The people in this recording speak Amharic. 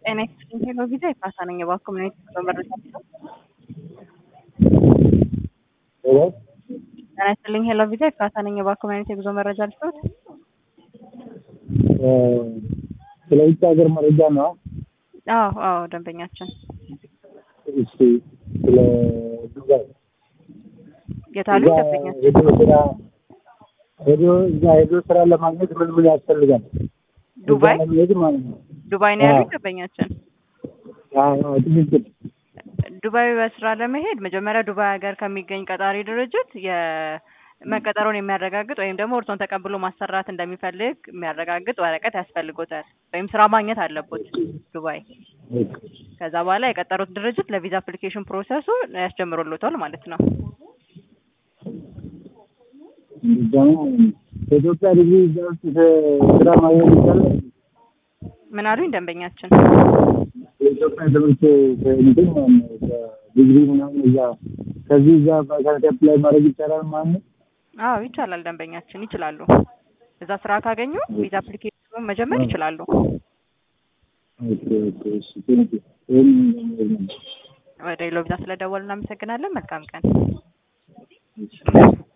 ጤና ይስጥልኝ ሄሎ ቪዛ የካሳ ነኝ። እባክዎ ምን አይነት የጉዞ መረጃ ልስጥዎት? ሄሎ ጤና ይስጥልኝ ሄሎ ቪዛ የካሳ ነኝ። እባክዎ ምን አይነት የጉዞ መረጃ ልስጥዎት? ስለ ውጭ ሀገር መረጃ ነው። አዎ አዎ ደንበኛችን እሺ ስለ ዱባይ የታሉ እዛ ደንበኛችን ሄዶ ስራ ሄዶ እዛ ሄዶ ስራ ለማግኘት ምን ምን ያስፈልጋል? ዱባይ እዛ ለመሄድ ማለት ነው። ዱባይ ነው ያሉት አዎ። ደንበኛችን። አዎ ትክክል። ዱባይ በስራ ለመሄድ መጀመሪያ ዱባይ ሀገር ከሚገኝ ቀጣሪ ድርጅት የመቀጠሩን የሚያረጋግጥ ወይም ደግሞ እርሶን ተቀብሎ ማሰራት እንደሚፈልግ የሚያረጋግጥ ወረቀት ያስፈልጎታል ወይም ስራ ማግኘት አለቦት ዱባይ። ከዛ በኋላ የቀጠሩት ድርጅት ለቪዛ አፕሊኬሽን ፕሮሰሱ ያስጀምሮሎታል ማለት ነው። ደግሞ በኢትዮጵያ ዲግሪ እዛ ውስጥ ስራ ማግኘት ይቻላል? ምን አሉኝ ደንበኛችን? የኢትዮጵያ ትምህርት እንትን ማለት ነው ዲግሪ ምናምን እዛ ከዚህ እዛ ቫካንሲ አፕላይ ማድረግ ይቻላል ማለት ነው? አዎ ይቻላል ደንበኛችን ይችላሉ። እዛ ስራ ካገኙ ቪዛ አፕሊኬሽኑን መጀመር ይችላሉ። ኦኬ ኦኬ እሺ ቴንክ ዩ ይሄን ነው ወደ ሌሎ ቪዛ ስለደወሉ እናመሰግናለን። መልካም ቀን።